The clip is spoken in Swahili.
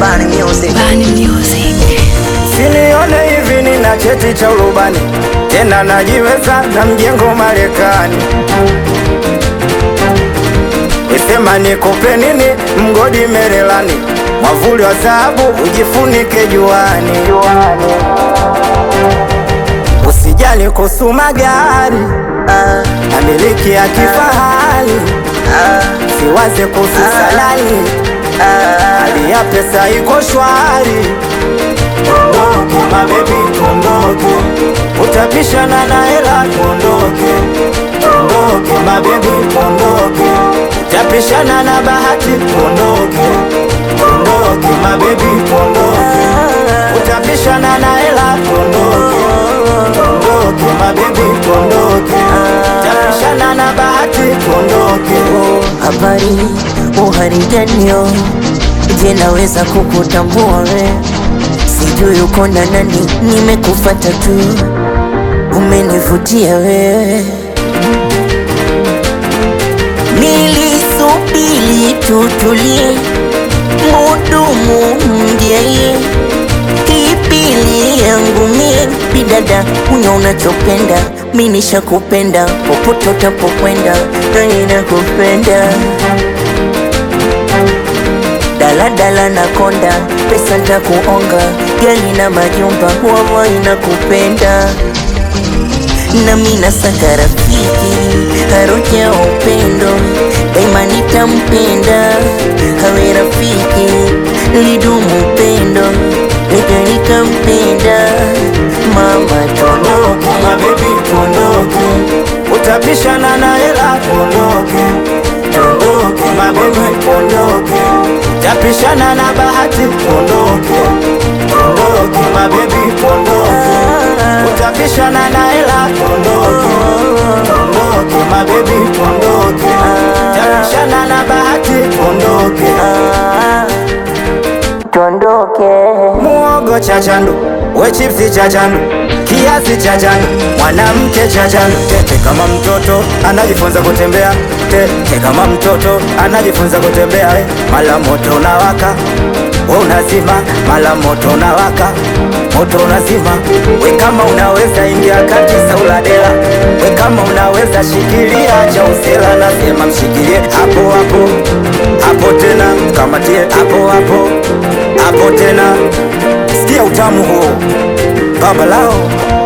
Bani Music. Bani Music. Sinione hivi nina cheti cha urubani tena najiweza na mjengo Marekani. Wesema nikupe nini mgodi Merelani, mwavuli wa dhahabu ujifunike juani. Usijali kuhusu magari Ah, na miliki ya kifahari, ah, siwaze kuhusu salari, ah. hali ya pesa iko shwari. Tuondoke mabebi, tuondoke, utapishana na hela. Tuondoke, tuondoke mabebi, tuondoke, utapishana na bahati. Tuondoke, tuondoke mabebi, tuondoke, utapishana na hela. Tuondoke, tuondoke mabebi, tuondoke, utapishana na bahati. Tuondoke. Habari uharijanio, je, naweza kukutambua we? Sijui uko na nani, nimekufata tu, umenivutia wewe. Nilisubiri tutulie, mudumu mjeye Kipili yangu mie bidada, unya unachopenda, mi nishakupenda popote utapokwenda, nani nakupenda daladala na konda, pesa ntakuonga, gari na majumba, wawa inakupenda nami nasaka rafiki harufu ya upendo daima nitampenda hawe rafiki lidumu upendo nika nikampenda mama Tuondoke mabebi, tuondoke, utapishana na hela. Tuondoke, tuondoke mabebi, tuondoke, utapishana na bahati. Tuondoke, tuondoke mabebi, tuondoke, utapishana na hela. Tuondoke, tuondoke mabebi, tuondoke, utapishana na bahati. Tuondoke, tuondoke muogo cha chandu, we chipsi cha chandu, kiasi cha chandu, mwanamke cha chandu. Tete kama mtoto anajifunza kutembea, tete kama mtoto anajifunza kutembea. eh. Mala moto unawaka, we unazima, mala moto unawaka, moto unazima. We kama unaweza ingia kati sauladela, we kama unaweza shikilia cha usela, nasema mshikilie hapo hapo hapo tena, kamatie hapo hapo hapo tena, sikia utamu huo baba lao